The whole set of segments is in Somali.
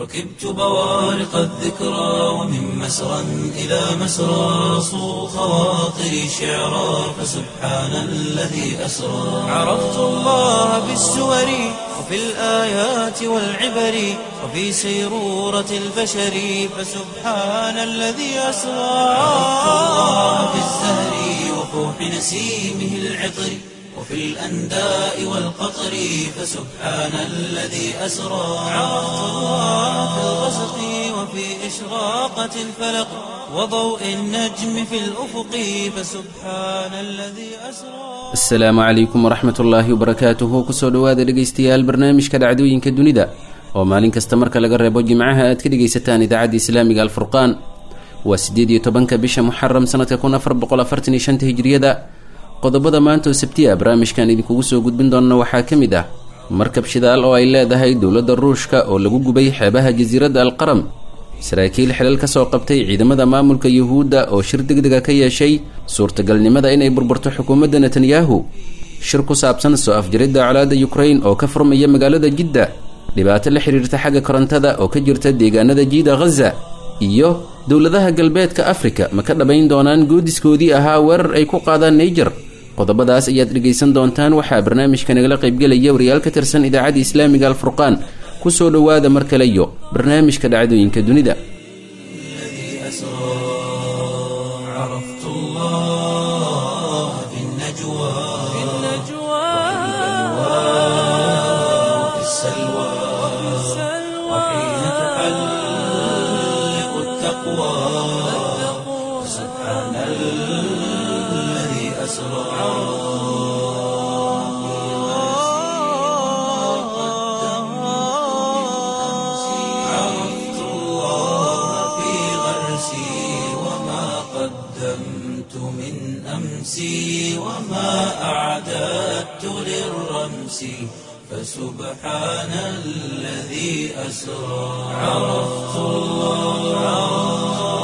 ركبت بوارق الذكرى ومن مسرى إلى مسرى صو خواطري شعرا فسبحان الذي أسرى عرفت الله بالسور وفي الآيات والعبر وفي سيرورة البشر فسبحان الذي أسرى عرفت الله بالزهر وفوح نسيمه العطر وفي الأنداء والقطر فسبحان الذي أسرى عرفت الله في الغسق وفي إشراقة الفلق وضوء النجم في الأفق فسبحان الذي أسرى asalaamu calaykum waraxmat ullaahi wabarakaatuhu kusoo dhowaada dhegaystayaal barnaamijka dhacdooyinka dunida oo maalin kasta marka laga reebo jimcaha aad ka dhegaysataan idaacadda islaamiga alfurqaan waa siddeed iyo tobanka bisha muxaram sanadka kun afar boqol afartan iyo shanta hijriyada qodobada maanta oo sabti ah barnaamijkan idinkugu soo gudbin doona waxaa ka mid ah markab shidaal oo ay leedahay dowladda ruushka oo lagu gubay xeebaha jasiiradda alqaram saraakiil xilal ka soo qabtay ciidamada maamulka yuhuudda oo shir degdega ka yeeshay suurtagalnimada inay burburto xukuumadda netanyahu shir ku saabsan soo afjaridda colaadda yukrain oo ka furmaya magaalada jidda dhibaato la xidhiirta xagga korontada oo ka jirta deegaanada jiida ghaza iyo dowladaha galbeedka afrika ma ka dhabayn doonaan goodiskoodii ahaa weerar ay ku qaadaan naijer qodobadaas ayaad dhegaysan doontaan waxaa barnaamijka nagala qaybgelaya wariyaal ka tirsan idaacadda islaamiga alfurqaan kusoo dhowaada mar kale iyo barnaamijka dhacdooyinka dunida الذي أسرى عرفت الله في النجوى في وفي السلوى وحين تحلق التقوى سبحان الذي أسرى عرفت الله في غرسي وما قدمت من أمسي وما أعددت للرمس فسبحان الذي أسرى عرفت الله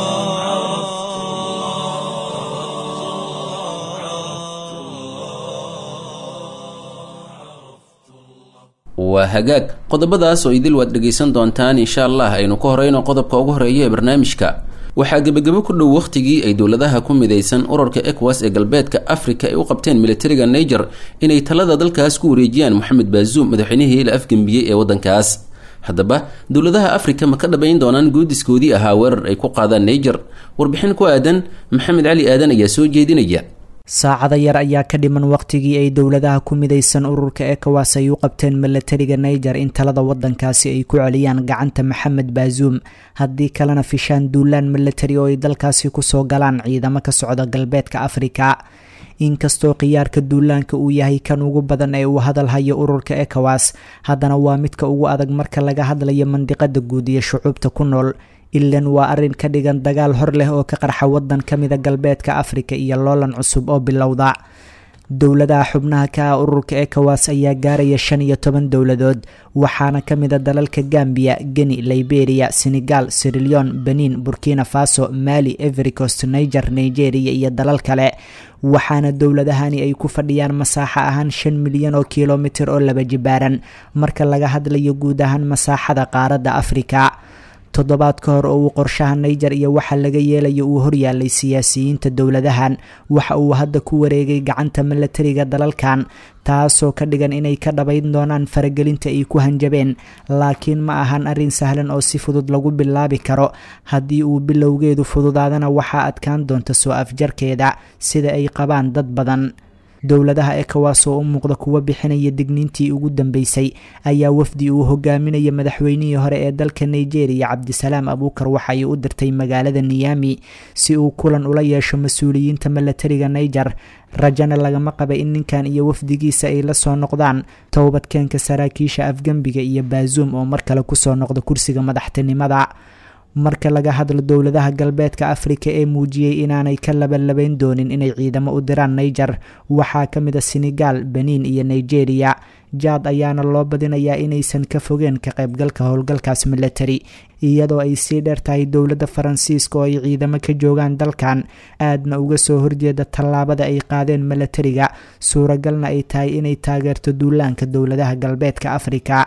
waa hagaag qodobadaas oo idil waad dhegaysan doontaan insha allah aynu ka horeyno qodobka ugu horeeya ee barnaamijka waxaa gebagabo ku dhow wakhtigii ay dowladaha ku midaysan urarka ecowas ee galbeedka afrika ay u qabteen militariga niger inay talada dalkaas ku wareejiyaan moxamed baazuum madaxweynihii la afgembiyey ee waddankaas haddaba dowladaha afrika ma ka dhabayn doonaan goodiskoodii ahaa weerar ay ku qaadaan niger warbixin ku aadan maxamed cali aadan ayaa soo jeedinaya saacada yar ayaa ka dhiman waqtigii ay dowladaha ku midaysan ururka ecowas ay u qabteen milatariga niger in talada wadankaasi ay ku celiyaan gacanta maxamed baazuum haddii kalena fishaan duulaan milatari oo ay dalkaasi kusoo galaan ciidamo ka socda galbeedka afrika inkastoo khiyaarka duulaanka uu yahay kan ugu badan ee uu hadal hayo ururka ecowas haddana waa midka ugu adag marka laga hadlayo mandiqada guud iyo shucuubta ku nool ilan waa arrin ka dhigan dagaal hor leh oo ka qarxa wadan ka mida galbeedka afrika iyo loolan cusub oo bilowda dowladaha xubnaha ka ah ururka ecowas ayaa gaaraya shan iyo toban dowladood waxaana ka mid a dalalka gambia geni liberia senegal sirilion benin burkina faso mali evercost niger nigeria iyo dalal kale waxaana dowladahani ay ku fadhiyaan masaaxo ahaan shan milyan oo kilomitir oo laba jibaaran marka laga hadlayo guud ahaan masaaxada qaaradda afrika toddobaad ka hor oo uu qorshaha niger iyo waxa laga yeelayo uu horyaalay siyaasiyiinta dowladahan waxa uu hadda ku wareegay gacanta milatariga dalalkan taasoo ka dhigan inay ka dhabayn doonaan faragelinta ay ku hanjabeen laakiin ma ahan arrin sahlan oo si fudud lagu bilaabi karo haddii uu bilowgeedu fududaadana waxaa adkaan doonta soo afjarkeeda sida ay qabaan dad badan dowladaha ecowas oo u muuqda kuwa bixinaya digniintii ugu dambeysay ayaa wafdi uu hogaaminaya madaxweynihii hore ee dalka nigeria cabdisalaam abuukar waxa ay u dirtay magaalada niyami si uu kulan ula yeesho mas-uuliyiinta milatariga niger rajana lagama qaba in ninkan iyo wafdigiisa ay la soo noqdaan towbadkeenka saraakiisha afgembiga iyo baazuum oo mar kale kusoo noqda kursiga madaxtinimada marka laga hadlo dowladaha galbeedka afrika ee muujiyey inaanay ka labalabayn doonin inay ciidamo u diraan niger waxaa ka mid a senegal benin iyo nigeria jaad ayaana loo badinayaa inaysan ka fogeen ka qaybgalka howlgalkaas military iyadoo ay sii dheer tahay dowladda faransiiska oo ay ciidamo ka joogaan dalkan aadna uga soo horjeeda tallaabada ay qaadeen milatariga suuragalna ay tahay inay taageerto duulaanka dowladaha galbeedka afrika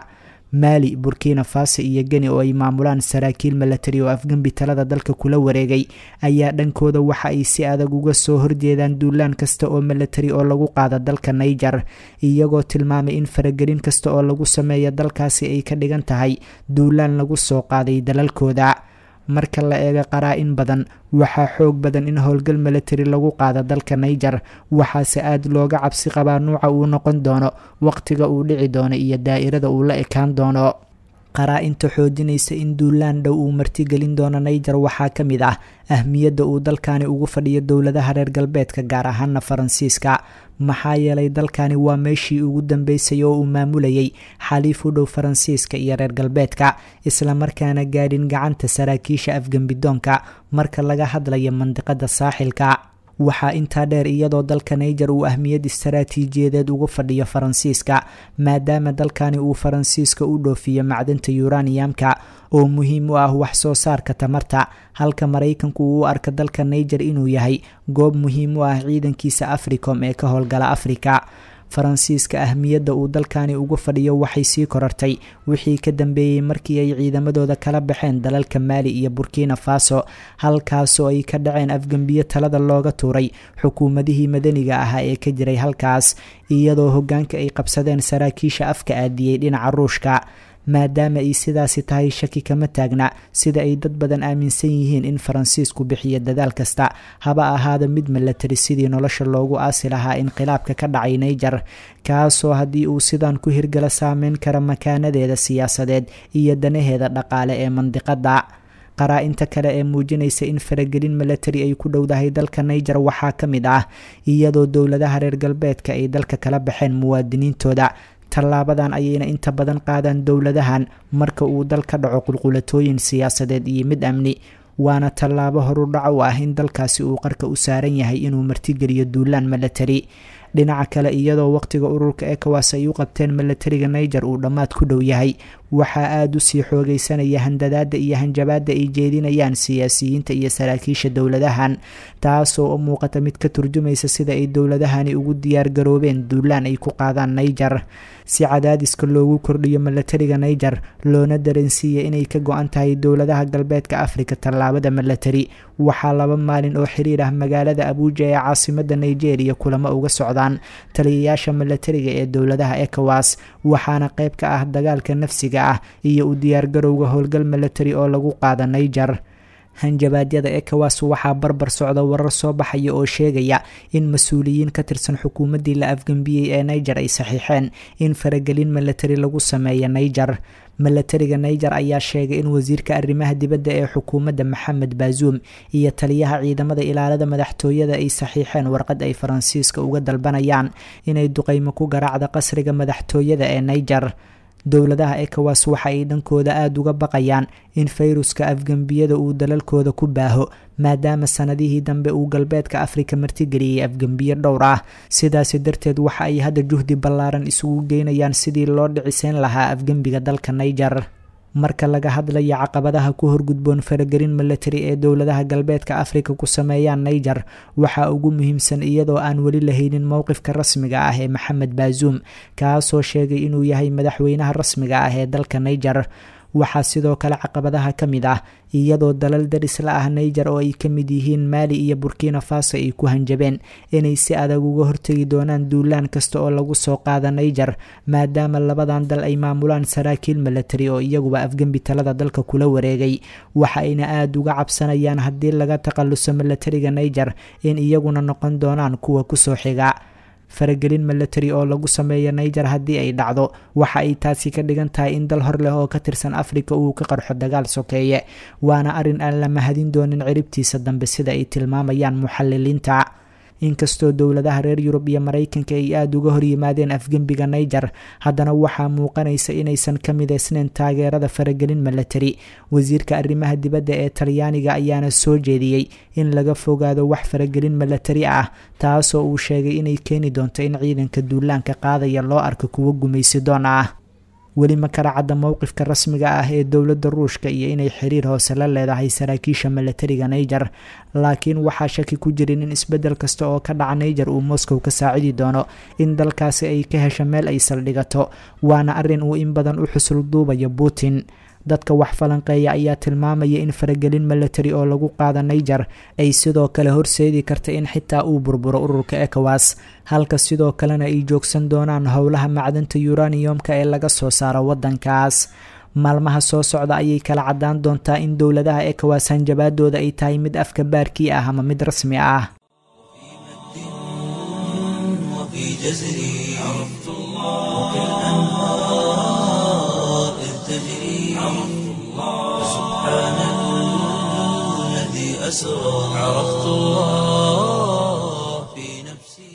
maali burkina faso iyo geni oo ay maamulaan saraakiil milatari oo afgembi talada dalka kula wareegay ayaa dhankooda waxa ay si adag uga soo horjeedaan duulaan kasta oo milatari oo lagu qaada dalka niger iyagoo tilmaamay in faragelin kasta oo lagu sameeya dalkaasi ay ka dhigan tahay duulaan lagu soo qaaday dalalkooda marka la eego qaraa-in badan waxaa xoog badan in howlgal milatari lagu qaado dalka niger waxaase aada looga cabsi qabaa nuuca uu noqon doono waqtiga uu dhici doono iyo daa'irada uu la ekaan doono qaraa-inta xoojinaysa in duulaan dhow uu martigelin doono niger waxaa ka mid ah ahmiyadda uu dalkani ugu fadhiyo dowladaha reer galbeedka gaar ahaana faransiiska maxaa yeelay dalkani waa meeshii ugu dambeysay oo uu maamulayay xaliif u dhow faransiiska iyo reer galbeedka islamarkaana gaadhin gacanta saraakiisha afgembidoonka marka laga hadlayo mandiqada saaxilka waxaa intaa dheer iyadoo dalka niger uu ahmiyad istaraatiijiyadeed ugu fadhiyo faransiiska maadaama dalkani uu faransiiska u dhoofiyo macdanta yuraniyamka oo muhiim u ah wax soo saarka tamarta halka maraykanku uu u arka dalka niger inuu yahay goob muhiim u ah ciidankiisa africom ee ka howlgala afrika faransiiska ahmiyadda uu dalkani ugu fadhiyo waxay sii korartay wixii ka dambeeyey markii ay ciidamadooda kala baxeen dalalka maali iyo burkina faso halkaasoo ay ka dhaceen afgembiyo talada looga tuuray xukuumadihii madaniga ahaa ee ka jiray halkaas iyadoo hogaanka ay qabsadeen saraakiisha afka aadiyey dhinaca ruushka maadaama ay sidaasi tahay shaki kama taagna sida ay dad badan aaminsan yihiin in faransiisku bixiyo dadaal kasta haba ahaada mid milatari sidii nolosha loogu aasi lahaa inqilaabka ka dhacay niger kaasoo haddii uu sidan ku hirgala saameyn kara makaanadeeda siyaasadeed iyo danaheeda dhaqaale ee mandiqada qaraa-inta kale ee muujinaysa in faragelin milatari ay ku dhowdahay dalka niger waxaa ka mid ah iyadoo dowladaha reer galbeedka ay dalka kala baxeen muwaadiniintooda tallaabadan ayayna inta badan qaadaan dowladahan marka uu dal ka dhaco qulqulatooyin siyaasadeed iyo mid amni waana tallaabo horudhac u ah in dalkaasi uu qarka u saaran yahay inuu martigeliyo duulaan milatari dhinaca kale iyadoo waqtiga ururka ecowas ay u qabteen milatariga niger uu dhammaad ku dhow yahay waxaa aada u sii xoogeysanaya handadaada iyo hanjabaada ay jeedinayaan siyaasiyiinta iyo saraakiisha dowladahan taasoo u muuqata mid ka turjumaysa sida ay dowladahani ugu diyaar garoobeen duulaan ay ku qaadaan niger si cadaadiska loogu kordhiyo milatariga niger loona dareensiiya inay ka go-an tahay dowladaha galbeedka afrika tallaabada milatari waxaa laba maalin oo xiriir ah magaalada abuuja ee caasimada nigeria kulamo uga socdaan taliyayaasha milatariga ee dowladaha ecowas waxaana qayb ka ah dagaalka nafsiga ah iyo u diyaargarowga howlgal milatari oo lagu qaada niger hanjabaadyada ecowas waxaa barbar socda warar soo baxaya oo sheegaya in mas-uuliyiin ka tirsan xukuumaddii la afgembiyey ee niger ay saxiixeen in faragelin milatari lagu sameeya niger milatariga niger ayaa sheegay in wasiirka arrimaha dibadda ee xukuumadda maxamed baazuum iyo taliyaha ciidamada ilaalada madaxtooyada ay saxiixeen warqad ay faransiiska uga dalbanayaan inay duqeymo ku garaacda qasriga madaxtooyada ee niger dowladaha ecowas waxa ay dhankooda aada uga baqayaan in fayruska afgembiyada uu dalalkooda ku baaho maadaama sanadihii dambe uu galbeedka afrika martigeliyey afgembiyo dhowr ah sidaasi darteed waxa ay hadda juhdi ballaaran isugu geynayaan sidii loo dhiciseyn lahaa afgembiga dalka niger marka laga hadlayo caqabadaha ku horgudboon faragelin milatari ee dowladaha galbeedka afrika ku sameeyaan niger waxaa ugu muhiimsan iyadoo aan weli lahaynin mowqifka rasmiga ah ee maxamed baazuum kaasoo sheegay inuu yahay madaxweynaha rasmiga ah ee dalka niger waxaa sidoo kale caqabadaha ka mid ah iyadoo dalal darisla ah niger oo ay ka mid yihiin maali iyo burkina faso ay ku hanjabeen inay si adag uga hortegi doonaan duulaan kasta oo lagu soo qaada niger maadaama labadan dal ay maamulaan saraakiil milatari oo iyaguba afgembi talada dalka kula wareegay waxa ayna aada uga cabsanayaan haddii laga takhaluso milatariga niger in iyaguna noqon doonaan kuwa kusoo xiga faragelin milatari oo lagu sameeyo niger haddii ay dhacdo waxa ay taasi ka dhigan tahay in dal hor leh oo ka tirsan afrika uu ka qarxo dagaal sokeeye waana arrin aan la mahadin doonin ciribtiisa dambe sida ay tilmaamayaan muxaliliinta inkastoo dowladaha reer yurub iyo maraykanka ay aada uga horyimaadeen afgembiga niger haddana waxaa muuqanaysa inaysan ka mideysneyn taageerada faragelin milatari wasiirka arrimaha dibadda ee talyaaniga ayaana soo jeediyey in laga fogaado wax faragelin milatari ah taasoo uu sheegay inay keeni doonto in ciidanka duulaanka qaadaya loo arko kuwo gumaysi doon ah weli ma kala cadda mowqifka rasmiga ah ee dowladda ruushka iyo inay xiriir hoose la leedahay saraakiisha milatariga niger laakiin waxaa shaki ku jirin in isbeddel kasta oo ka dhaca niger uu moscow ka saacidi doono in dalkaasi ay ka hesho meel ay saldhigato waana arrin uu in badan u xusul duubayo putin dadka wax falanqeeya ayaa tilmaamaya in faragelin milatary oo lagu qaada niger ay sidoo kale horseedi karta in xitaa uu burburo ururka ecowas halka sidoo kalena ay joogsan doonaan howlaha macdanta yuraniyomka ee laga soo saaro wadankaas maalmaha soo socda ayay kala cadaan doontaa in dowladaha ecowas hanjabaadooda ay tahay mid afka baarkii ah ama mid rasmi ah وفي جزري عرفت الله وكالأنهار إذ تجري عرفت الله سبحان الذي أسرى عرفت الله في نفسي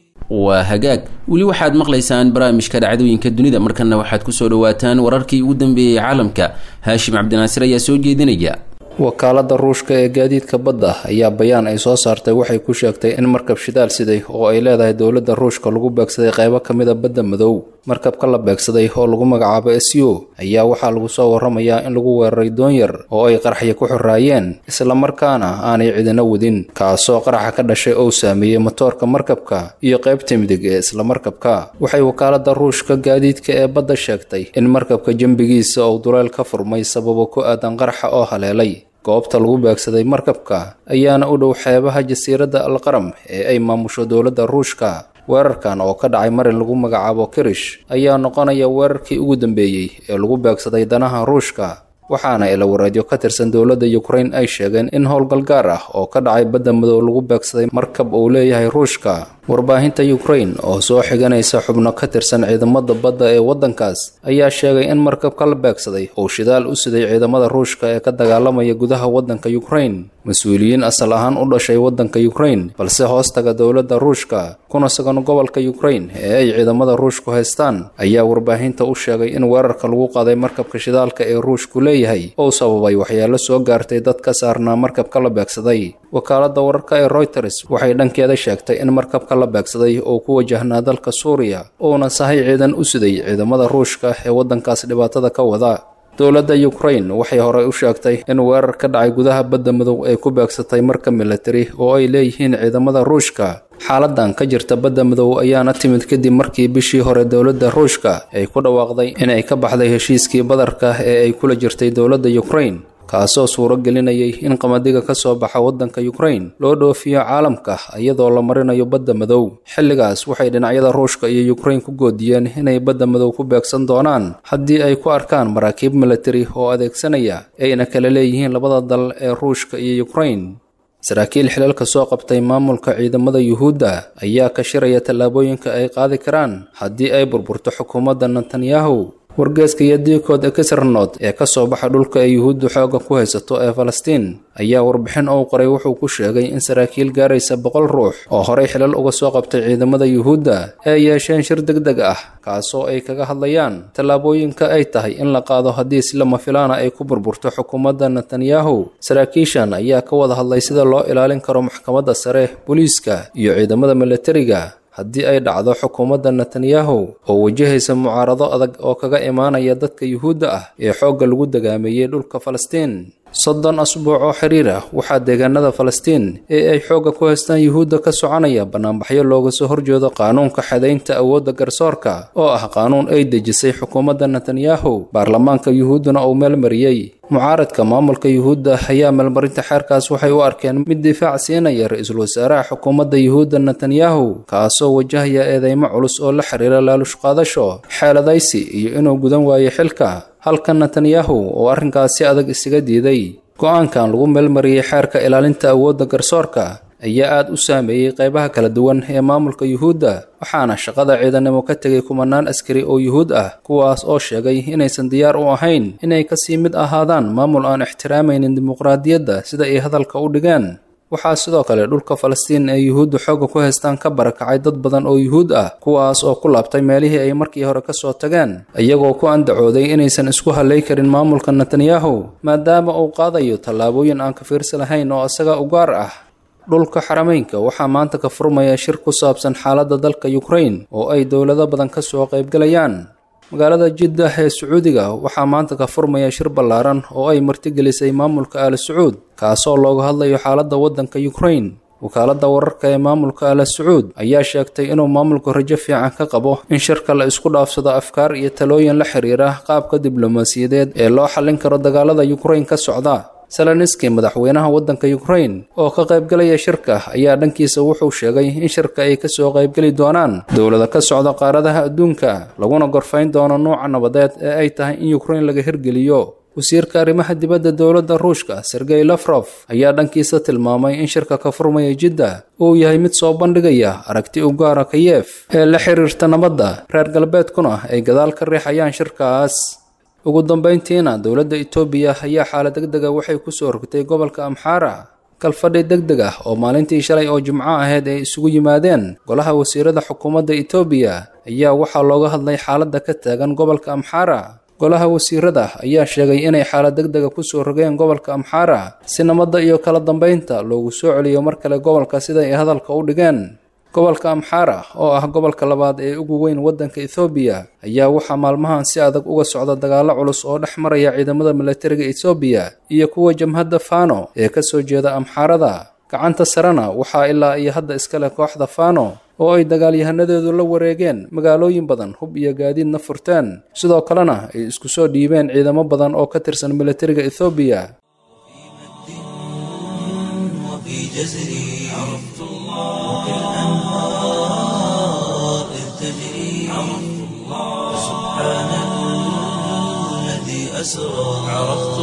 waa hagaag weli waxaad maqlaysaan barnaamijka dhacdooyinka dunida markana waxaad kusoo dhawaataan wararkii ugu dambeeyey caalamka haashim cabdinaasir ayaa soo jeedinaya wakaalada ruushka ee gaadiidka badda ayaa bayaan ay soo saartay waxay ku sheegtay in markab shidaal siday oo ay leedahay dowladda ruushka lagu beegsaday qaybo ka mida badda madow markabka la beegsaday oo lagu magacaabo syo ayaa waxaa lagu soo waramayaa in lagu weeraray doonyar oo ay qaraxya ku xoraayeen islamarkaana aanay cidina wadin kaasoo qaraxa ka dhashay oo saameeyey matoorka markabka iyo qaybta midig ee isla markabka waxay wakaalada ruushka gaadiidka ee badda sheegtay in markabka jambigiisa uu duleel ka furmay sababo ku aadan qaraxa oo haleelay goobta lagu beegsaday markabka ayaana u dhow xeebaha jasiiradda alqaram ee ay maamusho dowladda ruushka weerarkan oo ka dhacay marin lagu magacaabo kirish ayaa noqonaya weerarkii ugu dambeeyey ee lagu beegsaday danaha ruushka waxaana ilawareedyo ka tirsan dowladda ukrain ay sheegeen in howlgal gaar ah oo ka dhacay badda madow lagu beegsaday markab uu leeyahay ruushka warbaahinta ukrain oo soo xiganaysa xubno ka tirsan ciidamada badda ee waddankaas ayaa sheegay in markabka la beegsaday uu shidaal u siday ciidamada ruushka ee ka dagaalamaya gudaha waddanka ukrain mas-uuliyiin asal ahaan u dhashay waddanka ukrain balse hoostaga dowladda ruushka kuna sugan gobolka ukrain ee ay ciidamada ruushku haystaan ayaa warbaahinta u sheegay in weerarka lagu qaaday markabka shidaalka ee ruushku leeyahay uu sababay waxyaalo soo gaartay dad ka saarnaa markabka la beegsaday wakaalada wararka ee reuters waxay dhankeeda sheegtay in markabka la beegsaday oo ku wajahnaa dalka suuriya uuna sahay ciidan u siday ciidamada ruushka ee waddankaas dhibaatada ka wada dowladda ukrain waxay horey u sheegtay in weerar ka dhacay gudaha badda madow ay ku beegsatay marka militari oo ay leeyihiin ciidamada ruushka xaaladan ka jirta badda madow ayaana timid kadib markii bishii hore dowladda ruushka ay ku dhawaaqday inay ka baxday heshiiskii badarka ee ay kula jirtay dowladda ukrain kaasoo suuro gelinayay in qamadiga ka soo baxa waddanka ukrain loo dhoofiyo caalamka iyadoo la marinayo badda madow xilligaas waxay dhinacyada ruushka iyo ukrain ku goodiyeen inay badda madow ku beegsan doonaan haddii ay ku arkaan maraakiib militari oo adeegsanaya ayna kala leeyihiin labada dal ee ruushka iyo ukrain saraakiil xilalka soo qabtay maamulka ciidamada yuhuudda ayaa ka shiraya tallaabooyinka ay qaadi karaan haddii ay burburto xukuumadda netanyahu wargeeska iyo diikood ekisarnood ee ka soo baxa dhulka ay yuhuuddu xoogga ku haysato ee falastiin ayaa warbixin uu qoray wuxuu ku sheegay in saraakiil gaaraysa boqol ruux oo horey xilal uga soo qabtay ciidamada yuhuudda ay yeesheen shir deg deg ah kaasoo ay kaga hadlayaan tallaabooyinka ay tahay in la qaado haddii si lama filaana ay ku burburto xukuumadda netanyahu saraakiishan ayaa ka wada hadlay sida loo ilaalin karo maxkamadda sare booliiska iyo ciidamada milatariga haddii ay dhacdo xukuumadda netanyahu oo wajahaysa mucaarado adag oo kaga imaanaya dadka yuhuudda ah ee xoogga lagu dagaameeyey dhulka falastiin soddon asbuuc oo xiriir ah waxaa deegaanada falastiin ee ay xoogga ku haystaan yuhuudda ka soconaya bannaanbaxyo looga soo horjeedo qaanuunka xadaynta awoodda garsoorka oo ah qaanuun ay dejisay xukuumadda netanyahu baarlamaanka yuhuudduna uu meelmariyey mucaaradka maamulka yuhuudda ayaa meelmarinta xeerkaas waxay u arkeen mid difaac siinaya ra-iisul wasaaraha xukuumadda yuhuudda netanyahu kaasoo wajahaya eedeymo culus oo la xiriira laalush qaadasho xeeladaysi iyo inuu gudan waayo xilka halka netanyahu oo arrinkaas si adag isaga diiday go-aankan lagu meelmariyey xeerka ilaalinta awoodda garsoorka ayaa aada u saameeyey qaybaha kala duwan ee maamulka yuhuudda waxaana shaqada ciidanimo ka tegay kumanaan askari oo yuhuud ah kuwaas oo sheegay inaysan diyaar u ahayn inay kasii mid ahaadaan maamul aan ixtiraamaynin dimuqraadiyadda sida ay hadalka u dhigeen waxaa sidoo kale dhulka falastiin ee yuhuudda xoogga ku haystaan ka barakacay dad badan oo yuhuud ah kuwaas oo ku laabtay meelihii ay markii hore ka soo tageen iyagoo ku andacooday inaysan isku hallay karin maamulka netanyahu maadaama uu qaadayo tallaabooyin aan ka fiirsi lahayn oo isaga u gaar ah dhulka xarameynka waxaa maanta ka furmaya shir ku saabsan xaaladda dalka ukrain oo ay dowlado badan ka soo qaybgalayaan magaalada jiddah ee sacuudiga waxaa maanta ka furmaya shir ballaaran oo ay martigelisay maamulka aala sacuud kaasoo looga hadlayo xaaladda waddanka ukrain wakaaladda wararka ee maamulka ala sacuud ayaa sheegtay inuu maamulku rajo fiican ka qabo in shirka la isku dhaafsado afkaar iyo talooyin la xiriira qaabka diblomaasiyadeed ee loo xallin karo dagaalada ukrain ka socda seleniski madaxweynaha waddanka ukrain oo ka qaybgalaya shirka ayaa dhankiisa wuxuu sheegay in shirka ay kasoo qaybgeli doonaan dowlada ka socda qaaradaha adduunka laguna gorfayn doono nuuca nabadeed ee ay tahay in ukrain laga hirgeliyo wasiirka arrimaha dibadda dowladda ruushka sergey lafrof ayaa dhankiisa tilmaamay in shirka ka furmaya jidda uu yahay mid soo bandhigaya aragti u gaara kiyef ee la xiriirta nabadda reer galbeedkuna ay gadaal ka riixayaan shirkaas ugu dambayntiina dowladda itoobiya ayaa xaalad deg dega waxay kusoo rogtay gobolka amxaara kalfadhi deg deg ah oo maalintii shalay oo jimco ahayd ay isugu yimaadeen golaha wasiirada xukuumadda itoobiya ayaa waxaa looga hadlay xaaladda ka taagan gobolka amxaara golaha wasiirada ayaa sheegay inay xaalad deg dega kusoo rogeen gobolka amxaara si nabadda iyo kala dambaynta loogu soo celiyo mar kale gobolka sida ay hadalka u dhigeen gobolka amxaara oo ah gobolka labaad ee ugu weyn waddanka ethoobiya ayaa waxaa maalmahan si adag uga socda dagaallo culus oo dhex maraya ciidamada milatariga ethoobiya iyo kuwa jamhadda fano ee kasoo jeeda amxaarada gacanta sarena waxaa ilaa iyo hadda iskale kooxda fano oo ay dagaalyahanadeedu la wareegeen magaalooyin badan hub iyo gaadiidna furteen sidoo kalena ay isku soo dhiibeen ciidamo badan oo ka tirsan milatariga ethoobiya وفي جزري عرفت الله كالأنهار إذ تجري عرفت الله سبحان الذي أسرى عرفت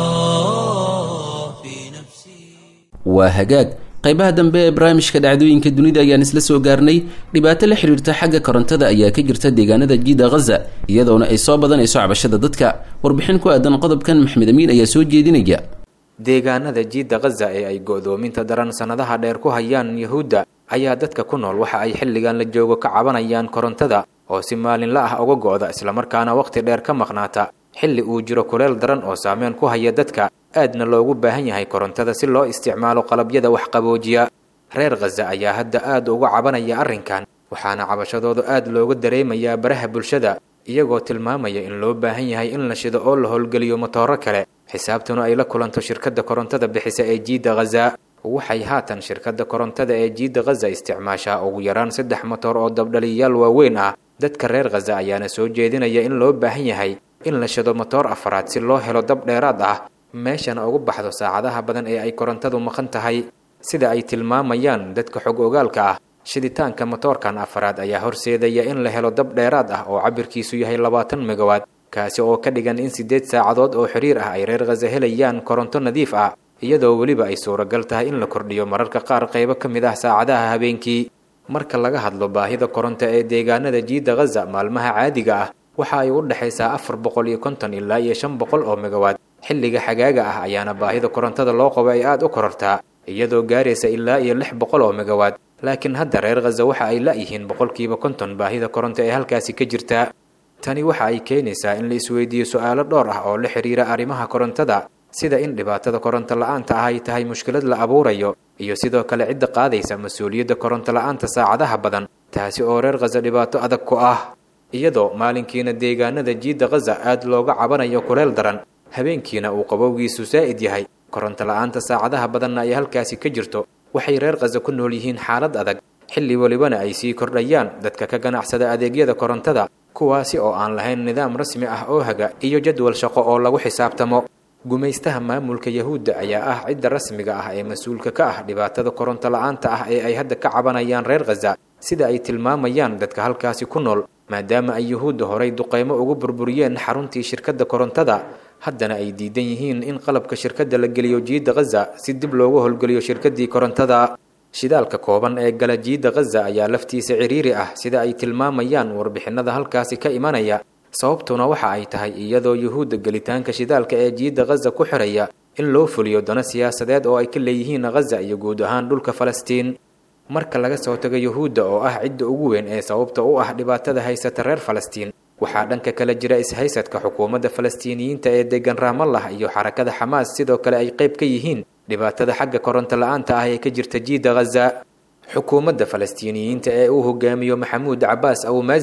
الله في نفسي waa hagaag qaybaha dambe ee barnaamijka dhacdooyinka dunida ayaan isla soo gaarnay dhibaato la xiriirta xagga korontada ayaa ka jirta deegaanada jiida khaza iyadoona ay soo badanayso cabashada dadka warbixin ku aadan qodobkan maxmed amiin ayaa soo jeedinaya deegaanada jiidda khaza ee ay go'doominta daran sannadaha dheer ku hayaan yahuudda ayaa dadka ku nool waxa ay xilligan la joogo ka cabanayaan korontada oo si maalinla ah uga go'da islamarkaana wakhti dheer ka maqnaata xilli uu jiro kuleel daran oo saameyn ku haya dadka aadna loogu baahan yahay korontada si loo isticmaalo qalabyada wax qaboojiya reer khaza ayaa hadda aad uga cabanaya arrinkan waxaana cabashadoodu aad looga dareemayaa baraha bulshada iyagoo tilmaamaya in loo baahan yahay in la shido oo la howlgeliyo matooro kale xisaabtuna ay la kulanto shirkadda korontada bixisa ee jiidda khaza waxay haatan shirkadda korontada ee jiidda khaza isticmaashaa ugu yaraan saddex matoor oo dabdhaliyayaal waaweyn ah dadka reer khaza ayaana soo jeedinaya in loo baahan yahay in la shido matoor afaraad si loo helo dab dheeraad ah meeshana ugu baxdo saacadaha badan ee ay korontadu maqan tahay sida ay tilmaamayaan dadka xog ogaalka ah shiditaanka matoorkan afaraad ayaa horseedaya in la helo dab dheeraad ah oo cabirkiisu yahay labaatan megawaad kaasi oo ka dhigan in siddeed saacadood oo xiriir ah ay reer khaza helayaan koronto nadiif ah iyadoo weliba ay suuragal tahay in la kordhiyo mararka qaar qaybo ka mid ah saacadaha habeenkii marka laga hadlo baahida koronto ee deegaanada jiidda khaza maalmaha caadiga ah waxa ay u dhexaysaa afar boqol iyo konton ilaa iyo shan boqol oo megawaad xilliga xagaaga ah ayaana baahida korontada loo qabo ay aad u korortaa iyadoo gaaraysa ilaa iyo lix boqol oo megawaad laakiin hadda reer khaza waxa ay la-yihiin boqolkiiba konton baahida koronto ee halkaasi ka jirta tani waxa ay keenaysaa in la isweydiiyo su-aalo dhowr ah oo la xiriira arrimaha korontada sida in dhibaatada koronto la-aanta ah ay tahay mushkilad la abuurayo iyo sidoo kale cidda qaadaysa mas-uuliyadda koronto la-aanta saacadaha badan taasi oo reer khaza dhibaato adag ku ah iyadoo maalinkiina deegaanada jiidda khaza aad looga cabanayo kuleel daran habeenkiina uu qabowgiisu saa'id yahay koronto la-aanta saacadaha badanna ay halkaasi ka jirto waxay reer khaza ku nool yihiin xaalad adag xilli welibana ay sii kordhayaan dadka ka ganacsada adeegyada korontada kuwaasi oo aan lahayn nidaam rasmi ah oo haga iyo jadwal shaqo oo lagu xisaabtamo gumaystaha maamulka yahuudda ayaa ah cidda rasmiga ah ee mas-uulka ka ah dhibaatada koronto la-aanta ah ee ay hadda ka cabanayaan reer khaza sida ay tilmaamayaan dadka halkaasi ku nool maadaama ay yuhuudda horay duqeymo ugu burburiyeen xaruntii shirkadda korontada haddana ay diidan yihiin in qalabka shirkadda la geliyo jiidda khaza si dib loogu howlgeliyo shirkaddii korontada shidaalka kooban ee gala jiidda khaza ayaa laftiisa ciriiri ah sida ay tilmaamayaan warbixinada halkaasi ka imanaya sababtuna waxa ay tahay iyadoo yuhuudda gelitaanka shidaalka ee jiidda khaza ku xiraya in loo fuliyo dano siyaasadeed oo ay ka leeyihiin khaza iyo guud ahaan dhulka falastiin marka laga soo tago yuhuudda oo ah cidda ugu weyn ee sababta u ah dhibaatada haysata reer falastiin waxaa dhanka kale jira ishaysadka xukuumadda falastiiniyiinta ee degan raamallah iyo xarakada xamaas sidoo kale ay qayb ka yihiin dhibaatada xagga koronto la-aanta ah ee ka jirta jiidda khaza xukuumadda falastiiniyiinta ee uu hogaamiyo maxamuud cabaas awmaasin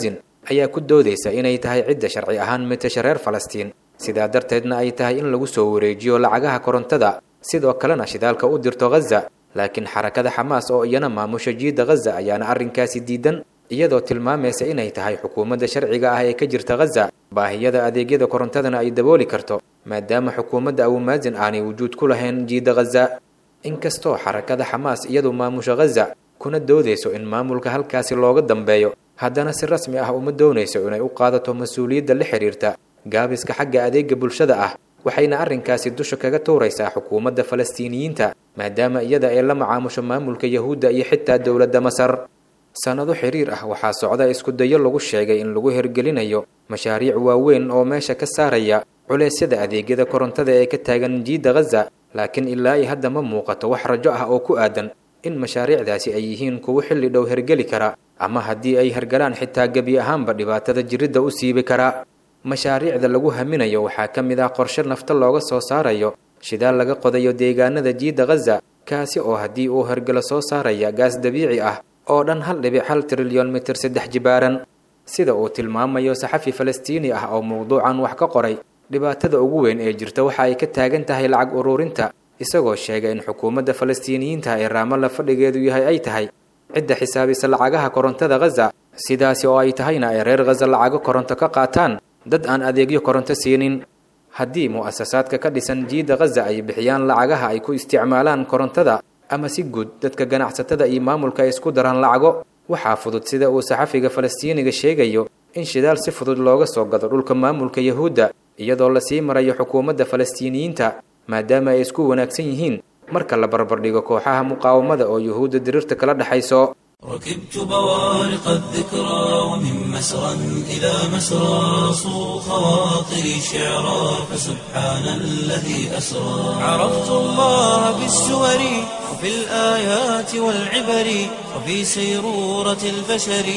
ayaa ku doodaysa inay tahay cidda sharci ahaan matasha reer falastiin sidaa darteedna ay tahay in lagu soo wareejiyo lacagaha korontada sidoo kalena shidaalka u dirto ghaza laakiin xarakada xamaas oo iyana maamusha jiidda ghaza ayaana arrinkaasi diidan iyadoo tilmaamaysa inay tahay xukuumadda sharciga ah ee ka jirta ghaza baahiyada adeegyada korontadana ay dabooli karto maadaama xukuumadda abumaazin aanay wujuud ku lahayn jiidda ghaza inkastoo xarakada xamaas iyadu maamusha ghaza kuna doodayso in maamulka halkaasi looga dambeeyo haddana si rasmi ah uma doonayso inay u qaadato mas-uuliyadda la xidhiirta gaabiska xagga adeega bulshada ah waxayna arrinkaasi dusha kaga tuuraysaa xukuumadda falastiiniyiinta maadaama iyada ay la macaamusho maamulka yahuudda iyo xitaa dowladda masar sannado xiriir ah waxaa socda isku dayo lagu sheegay in lagu hergelinayo mashaariic waaweyn oo meesha ka saaraya culeysyada adeegyada korontada ee ka taagan jiidda ghaza laakiin ilaa i hadda ma muuqato wax rajo ah oo ku aadan in mashaariicdaasi ay yihiin kuwo xilli dhow hergeli kara ama haddii ay hergalaan xitaa gebi ahaanba dhibaatada jiridda u siibi kara mashaariicda lagu haminayo waxaa ka mid ah qorshe nafta looga soo saarayo shidaal laga qodayo deegaanada jiidda ghaza kaasi oo haddii uu hergelo soo saaraya gaas dabiici ah oo dhan hal dhibic hal trilyon mitir saddex jibaaran sida uu tilmaamayo saxafi falastiini ah oo mowduucan wax ka qoray dhibaatada ugu weyn ee jirta waxa ay ka taagan tahay lacag ururinta isagoo sheegay in xukuumadda falastiiniyiinta ee raamalla fadhigeedu yahay ay tahay cidda xisaabisa lacagaha korontada ghaza sidaasi oo ay tahayna ay reer ghaza lacago koronto ka qaataan dad aan adeegyo koronto siinin haddii mu'asasaadka ka dhisan jiidda ghaza ay bixiyaan lacagaha ay ku isticmaalaan korontada ama si guud dadka ganacsatada iyo maamulka ay isku daraan lacago waxaa fudud sida uu saxafiga falastiiniga sheegayo in shidaal si fudud looga soo gado dhulka maamulka yahuudda iyadoo lasii marayo xukuumadda falastiiniyiinta maadaama ay isku wanaagsan yihiin marka la barbardhigo kooxaha muqaawamada oo yuhuudda diriirta kala dhexayso ركبت بوارق الذكرى ومن مسرى إلى مسرى صو خواطري شعرا فسبحان الذي أسرى عرفت الله بالسور وفي الآيات والعبر وفي سيرورة البشر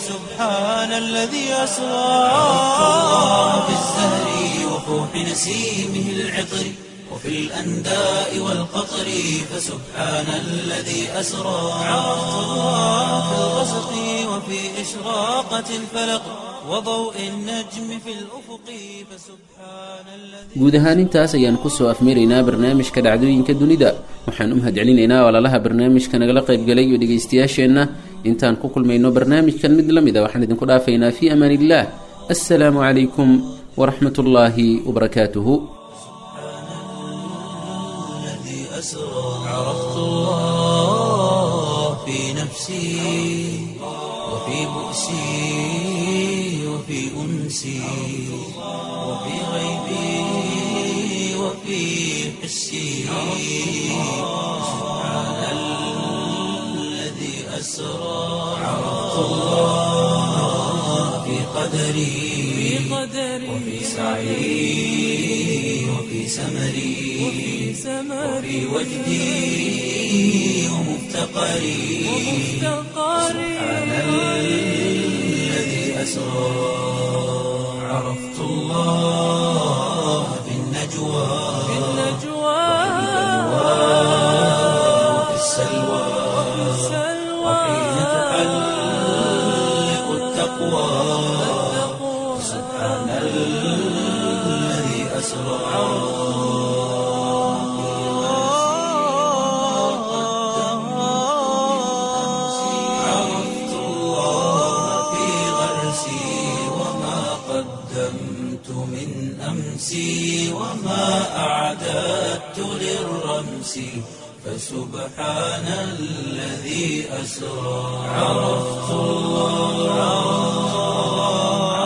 فسبحان الذي أسرى عرفت الله بالزهر وفوح نسيمه العطر وفي الأنداء والقطر فسبحان الذي أسرى عرفت الله في الغسق وفي إشراقة الفلق وضوء النجم في الأفق فسبحان الذي guud ahaan intaas ayaan kusoo afmiraynaa barnaamijka dhacdooyinka dunida waxaan u mahadcelinaynaa walaalaha barnaamijka nagala qaybgalay iyo dhegaystayaasheenna intaan ku kulmayno barnaamijkan mid la mid a waxaan idinku dhaafaynaa fii amaan illah assalaamu calaykum waraxmat ullaahi wabarakaatuhu الذي أسرى عرفت الله في نفسي وفي بؤسي وفي أنسي وفي غيبي وفي حسي سبحان الذي أسرى عرفت الله في قدري وفي سعي وفي سمري وفي وجدي ومفتقري سبحان الذي أسرى عرفت الله في النجوى وفي السلوى وحين تحلق التقوى سبحان الذي أسرى عرفت الله في غرسي وما قدمت من أمسي وما أعددت للرمس فسبحان الذي أسرى عرفت الله